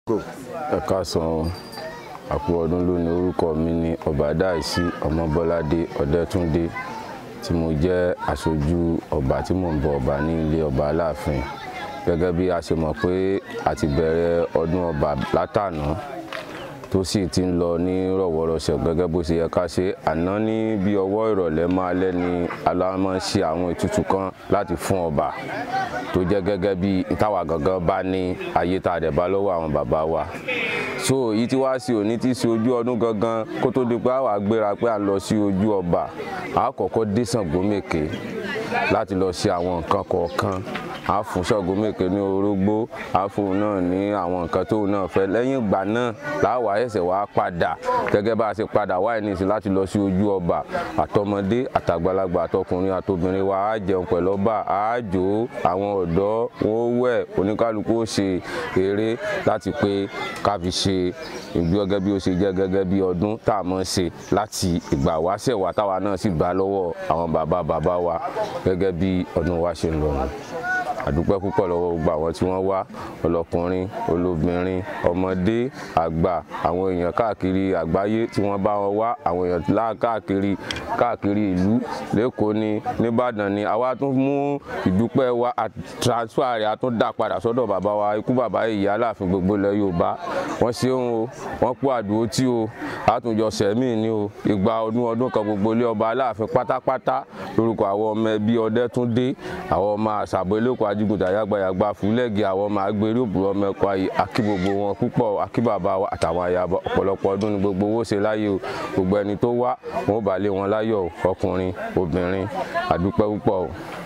ẹ káàsán àpò ọdún lónìí orúkọ mi ní ọbàdáìsí ọmọbọládé ọdẹtúndé tí mo jẹ́ aṣojú ọba tí mò ń bọ ọba ní ilé ọba aláàfin gẹ́gẹ́ bí a ṣe mọ̀ pé a ti bẹ̀rẹ̀ ọdún ọba látàná tó sì ti ń lọ ní rọ̀wọ́rọ̀sẹ̀ gẹ́gẹ́ bó ṣe yẹ ká ṣe àná ní bí ọwọ́ ìrọ̀lẹ́ máa lẹ́ ni aláwọ̀ ṣe àwọn ètùtù kan láti fún ọba tó jẹ́ gẹ́gẹ́ bí táwa gangan bá ní ayé tá a dẹ̀ bá lọ́wọ́ àwọn bàbá wa so èyí tí wá sí òní tí sí ojú ọdún gangan kó tó di pé àwa gbéra pé à ń lọ sí ojú ọba a kọ́kọ́ dé Ṣàngómèké láti lọ ṣe àwọn nǹkan kọ̀ọ̀kan a fún Ṣàngómèké ní orógbó a fún náà ní àwọn nǹkan tóun náà fẹ́ lẹ́yìn ìgbà náà láwa ẹsẹ̀ wá padà gẹ́gẹ́ bá a ṣe padà wáyé ní ìsìn láti lọ sí ojú ọba àtọmọdé àtàgbàlagbà àtọkùnrin àtobìnrin wa á jẹun pẹ̀lú ọba á jó àwọn ọ̀dọ́ wọn ó wẹ̀ oníkálukú ó ṣe eré láti pé ká fi ṣe ìgbé gẹ́gẹ́ bí ó ṣe jẹ́ gẹ́gẹ́ bí ọdún tá a mọ̀ ṣe láti ìgbà wáṣẹ̀ wá táwa náà sì gbà lọ́wọ́ àwọn bàbá bàbá wa gẹ́gẹ́ bí ọdún wa ṣe ń lọ nù àdúpẹ́ púpọ̀ lọ́wọ́ gbogbo àwọn tí wọ́n wá ọlọ́kùnrin olóbìnrin ọmọdé àgbà àwọn èèyàn káàkiri àgbáyé tí wọ́n bá wọn wá àwọn èèyàn lá káàkiri káàkiri ìlú lẹ́kọ̀ọ́ ni nìbàdàn ni àwa tún mú ìdúpẹ́ wa transfer rẹ̀ a tún dá padà sọ́dọ̀ bàbá wa ikú bàbá ìyá aláàfin gbogbo ilẹ̀ yorùbá wọ́n ṣeun o wọ́n kú àdúró tí o àtúnjọ sẹ̀mí ni o ìgbà ọdún ọdún kan gbogbo ilé ọba aláàfin pátápátá lórúkọ àwọn ọmọ ẹbí Ọdẹ́túndé àwọn ọmọ àṣàbọ̀ eléko ajígùntà yàgbàyàgbà fúlẹ́gì àwọn ọmọ agbèrè òbúrọ̀ ọmọ ẹ̀kọ́ ayé akí gbogbo wọn púpọ̀ akí bàbá wa àtàwọn àyàbọ̀ ọ̀pọ̀lọpọ̀ ọdún ni gbogbo owó ṣe láyé o gbogbo ẹni tó wá wọn ò bá lé wọn láyọ̀ ọkùnrin obìnrin àdúpẹ́ púpọ̀ o.